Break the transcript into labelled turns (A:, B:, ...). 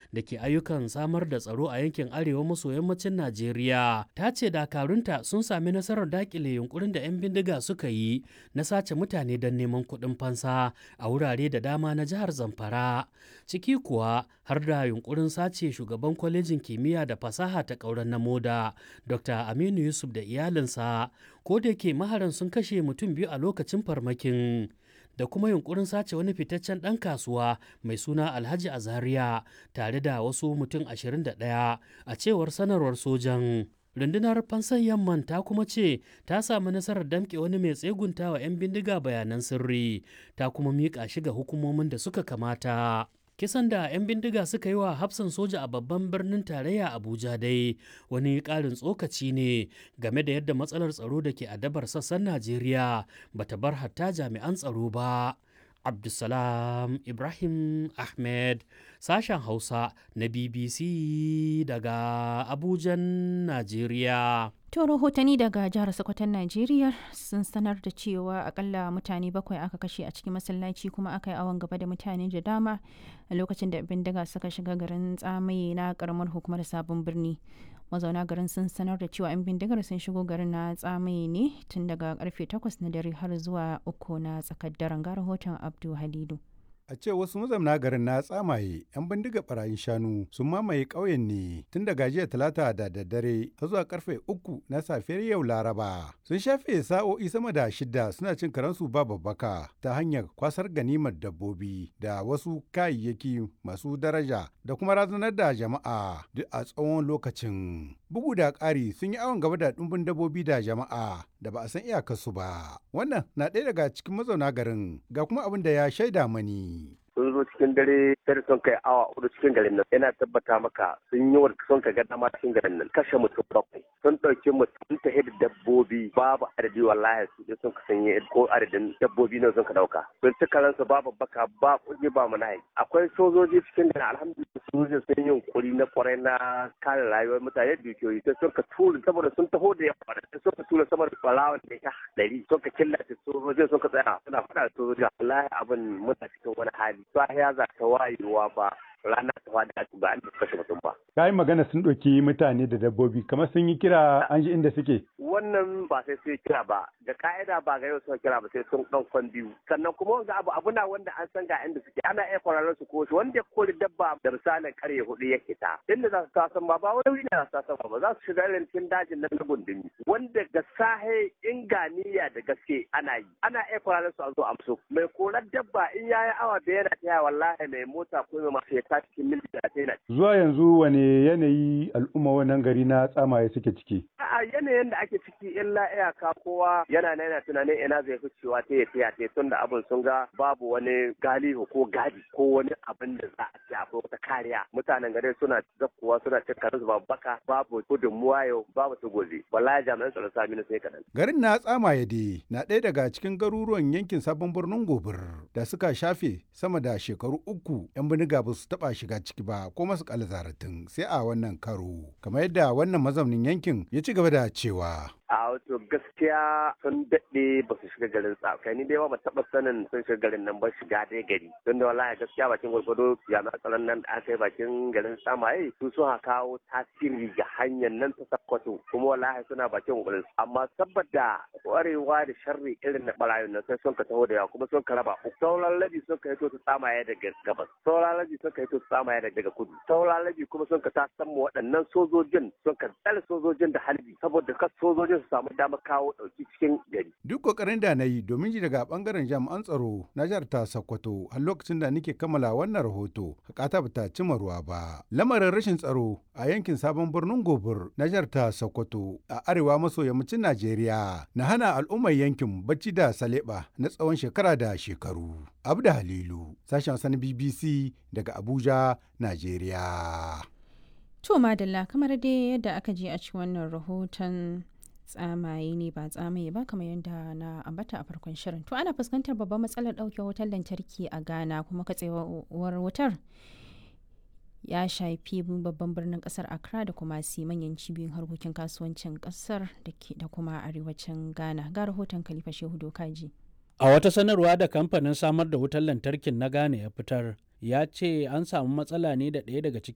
A: da ke ayyukan samar da tsaro a yankin arewa maso yammacin Najeriya ta ce dakarunta sun sami nasarar dakile yunkurin da 'yan bindiga suka yi na sace mutane don neman kuɗin fansa a wurare da dama na jihar Zamfara. Ciki kuwa har da yunkurin sace shugaban kwalejin kimiyya da fasaha ta ƙauren na moda Dr. Aminu Yusuf da iyalinsa ko da ke maharan sun kashe mutum biyu a lokacin farmakin. da kuma yunkurin sace wani fitaccen ɗan kasuwa mai suna alhaji azaria tare da wasu mutum 21 a cewar sanarwar sojan rundunar fansan yamman ta kuma ce ta samu nasarar damƙe wani mai tsegunta wa 'yan bindiga bayanan sirri ta kuma miƙa shi ga hukumomin da suka kamata kisan da 'yan bindiga suka yi wa hafsan soja a babban birnin tarayya abuja dai wani ƙarin tsokaci ne game da yadda matsalar tsaro da ke adabar sassan najeriya bata bar hatta jami'an tsaro ba abdulsalam ibrahim ahmed sashen hausa na bbc daga abujan najeriya
B: To rahotanni daga jihar Sokoton Najeriya sun sanar da cewa akalla mutane bakwai aka kashe a cikin masallaci kuma aka yi awon gaba da mutane da dama a lokacin da bindiga suka shiga garin tsamaye na karamar hukumar sabon birni. Mazauna garin sun sanar da cewa 'yan bindigar sun shigo garin na tsamaye ne tun daga karfe 8 na dare har zuwa uku na tsakar daren ga rahoton Abdu Halidu.
C: A ce wasu mazauna garin na tsamaye 'yan bindiga barayin shanu sun mamaye ƙauyen ne tun daga jiya talata da daddare har zuwa karfe uku na safiyar yau laraba. Sun shafe sa'o'i sama da shida suna cin karansu ba babbaka ta hanyar kwasar ganimar dabbobi da wasu kayayyaki masu daraja da kuma razanar da jama'a duk a tsawon lokacin. Bugu da ƙari sun yi awon gaba da ɗumbin dabbobi da jama'a da ba a san iyakarsu ba. Wannan na ɗaya daga cikin mazauna garin ga kuma abin da ya shaida mani.
D: sun zo cikin dare sai sun kai awa hudu cikin garin nan yana tabbata maka sun yi wa sun ka ga dama cikin garin nan kashe mutum bakwai sun ɗauki mutum ta da dabbobi babu adadi wallahi su je sun ka sanye ko adadin dabbobi ne sun ka dauka sun ci karansu babu baka ba kuɗi ba manayi akwai sojoji cikin garin alhamdulillah sojoji sun yi kuri na kwarai na kare rayuwar mutane dukiyoyi sai sun ka tura saboda sun taho da yawa da sun ka tura saboda balawan da ya dari sun ka killace sojojin sun ka tsaya suna faɗa da sojoji wallahi abin muna cikin wani hali sahiya za ta wayewa ba rana ta fadi a ba an kashe mutum ba.
C: Ka yi magana sun ɗauki mutane da dabbobi kamar sun yi kira an ji inda suke.
D: Wannan ba sai sun kira ba da ka'ida ba ga yau sun kira ba sai sun ɗan kwan biyu sannan kuma wanda abu abu na wanda an san ga inda suke ana iya kwararren su ko wanda ya kori dabba da misalin karye hudu ya kita inda za su tasan ba ba wani ne za su tasan ba za su shiga irin cikin dajin nan na gundumi wanda ga sahe inganiya da gaske ana yi ana iya kwararren su a zo amso mai korar dabba in yayi awa da yana taya wallahi mai mota ko mai masu ta cikin mil talatin
C: Zuwa yanzu wane yanayi al'umma wannan gari na tsamaye suke ciki?
D: A yanayin da ake ciki illa iyaka kowa yana na yana tunanin ina zai fi cewa ta ya ta tun da abin sun ga babu wani galihu ko gadi ko wani abin da za a ce akwai wata kariya. Mutanen gari suna zakkuwa suna cin karansu babu baka babu gudunmuwa yau babu su gobe. Wallahi jami'an tsaron sami na sai kaɗan.
C: Garin na tsamaye dai na ɗaya daga cikin garuruwan yankin sabon birnin gobir da suka shafe sama da shekaru uku 'yan biniga ba su taɓa shiga ciki ba ko masu zaratin sai a wannan karo kamar yadda wannan mazaunin yankin ya ci gaba da cewa
D: a wato gaskiya sun daɗe ba su shiga garin tsakai ni dai ba taɓa sanin sun shiga garin nan ba shiga dai gari don da wallahi gaskiya bakin gwargwado jami'an tsaron nan da aka yi bakin garin samaye su sun kawo tasiri ga hanyar nan ta sakkwato kuma wallahi suna bakin kokarin amma saboda kwarewa da sharri irin na barayin nan sai sun ka taho da yawa kuma sun ka raba uku sauran labi sun ka hito su tsamaye daga gabas sauran labi sun ka hito su tsamaye daga kudu sauran labi kuma sun ka tasan mu waɗannan sojojin sun ka tsare sojojin da halbi saboda kas sojojin su samu damar kawo ɗauki cikin gari.
C: Duk kokarin da na yi domin ji daga bangaren jami'an tsaro na jihar ta Sokoto har lokacin da nake kammala wannan rahoto hakata ba ta cima ruwa ba. Lamarin rashin tsaro a yankin sabon birnin Gobir na jihar ta Sokoto a arewa maso yammacin Najeriya na hana al'ummar yankin bacci da saleba na tsawon shekara da shekaru. Abda Halilu, sashen sani BBC daga Abuja, Najeriya.
B: To madalla kamar dai yadda aka je a ci wannan rahoton tsamaye ne ba tsamaye ba kamar yadda na ambata a farkon shirin to ana fuskantar babban matsalar ɗauke wutar lantarki a ghana kuma katsewar wutar ya shafi babban birnin kasar accra da kuma si manyan cibiyoyin harkokin kasuwancin kasar da kuma arewacin ghana ga rahoton khalifa shehu dokaji
A: a wata sanarwa da kamfanin samar da wutar lantarkin na ghana ya fitar ya ce an samu matsala ne da ɗaya daga cikin